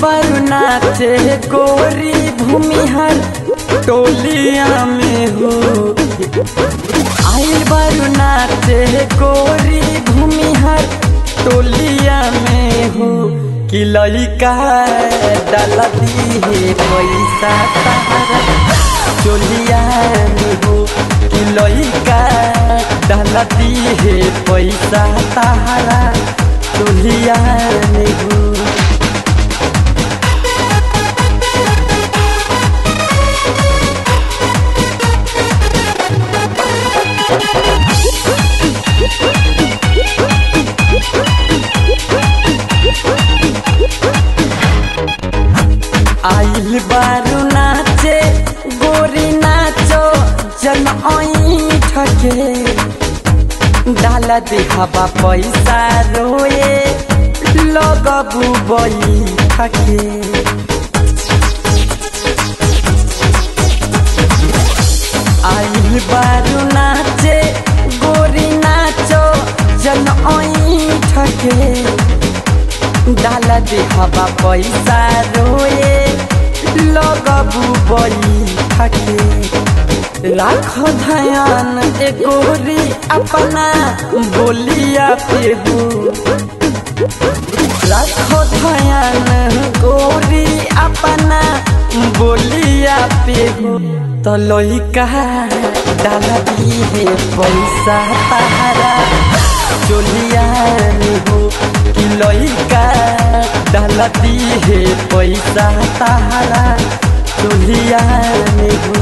बारू नाचे गोरी भूमिहर टोलिया में हो आइल बारू नाचे गोरी भूमिहर टोलिया में हो कि लड़का डलती है पैसा तारा चोलिया में हो कि लड़का डलती है पैसा तारा चोलिया में हो आइल बारू नाचे गोरी नाचो जन ठके डाला देखाबा पैसा रोए लगबू बई थके आइल बारू नाचे गोरी नाचो जन ठके डाला देखाबा पैसा रोए लगबू बई थके राख ध्यान ए गोरी अपना बोलिया पे हो राख ध्यान गोरी अपना बोलिया पे हो तो लइका डाला है पैसा तारा चोलिया में हो कि लइका डालती है पैसा तारा चोलिया में हो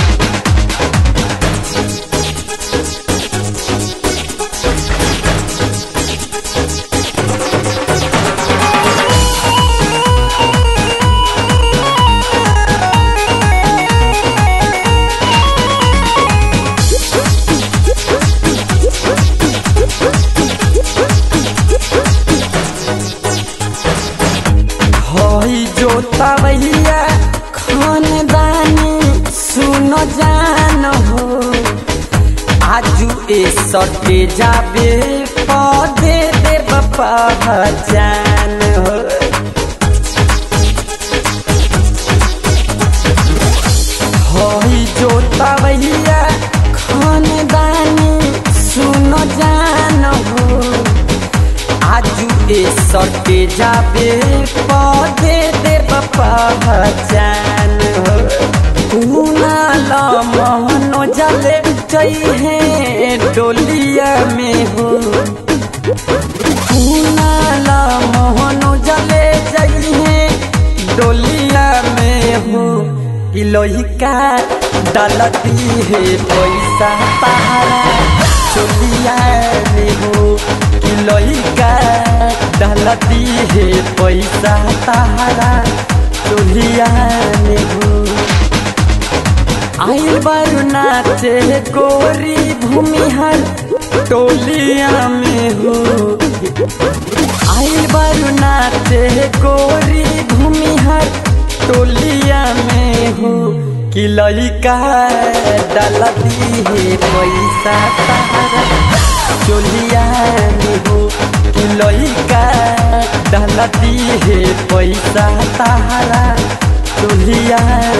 हई जोता भैया खानदानी सुनो जान हो आजू ए सटे जाबे पौधे दे पहचान हो हई जोता भैया खानदानी सुनो जान हो आजू ए सटे जाबे पौधे दे पहचान ल मोहनो जले है डोलिया में हो ल मोहनो जले है डोलिया में हो कि लोहिका डालती है पैसा तारा चोलिया में हो कि लइका डालती है पैसा तारा चोलिया में हो आइल बारू नाचे गोरी भूमिहर टोलिया में हो आइल बारू नाचे गोरी भूमिहर टोलिया में हो कि लइका डालती है पैसा तारा चोलिया में हो कि लइका डालती है पैसा तारा चोलिया